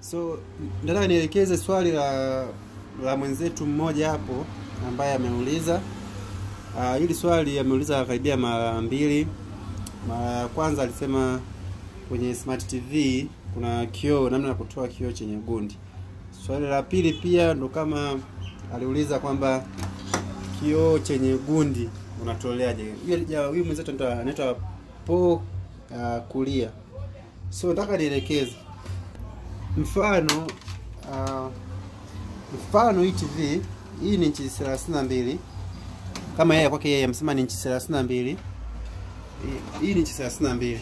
So nataka nielekeze swali la la mwenzetu mmoja hapo ambaye ameuliza uh, hili swali ameuliza karibia mara mbili. Mara ya kwanza alisema kwenye smart TV kuna kioo, namna ya kutoa kioo chenye gundi. Swali la pili pia ndo kama aliuliza kwamba kioo chenye gundi unatoleaje? Huyu huyu mwenzetu ndo anaitwa Po uh, kulia. So nataka nielekeze mfano uh, mfano hii TV hii ni inchi 32 kama yeye kwake yeye amesema ni inchi 32 hii hii ni inchi 32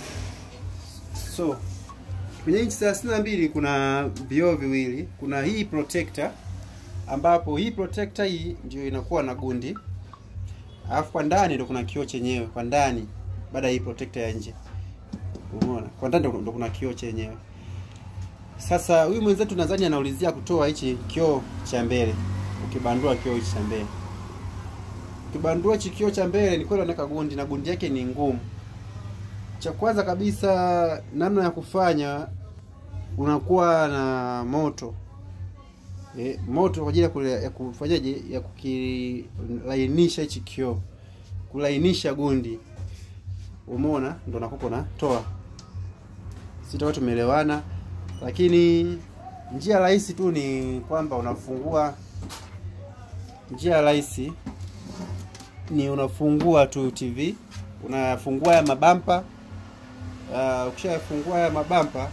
so kwenye inchi 32 kuna vioo viwili kuna hii protector ambapo hii protector hii ndio inakuwa na gundi alafu kwa ndani ndo kuna kioo chenyewe kwa ndani baada ya hii protector ya nje umeona kwa ndani ndo kuna kioo chenyewe sasa huyu mwenzetu nadhani anaulizia kutoa hichi kioo cha mbele ukibandua kioo hichi cha mbele ukibandua hichi kioo cha mbele ni kweli anaweka gundi na gundi yake ni ngumu cha kwanza kabisa namna ya kufanya unakuwa na moto e, moto kwa ajili ya kule- ya kufanyaje ya kukilainisha hichi kioo kulainisha gundi umeona ndo nakupa natoa sitakuwa tumeelewana lakini njia rahisi tu ni kwamba unafungua njia rahisi ni unafungua tu TV unafungua ya mabampa uh, ukishafungua haya mabampa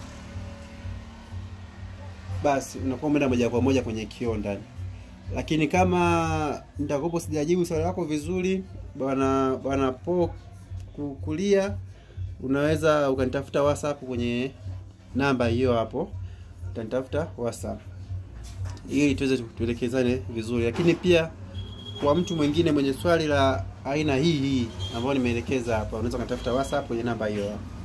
basi unakuwa umeenda moja kwa moja kwenye kioo ndani lakini kama nitakopo sijajibu swali lako vizuri bwana bwana po ku- kulia unaweza ukanitafuta whatsapp kwenye namba hiyo hapo utanitafuta whatsapp ili tuweze tuelekezane vizuri lakini pia kwa mtu mwingine mwenye swali la aina hii hii ambayo nimeelekeza hapa unaweza ukatafuta whatsapp kwenye namba hiyo hapo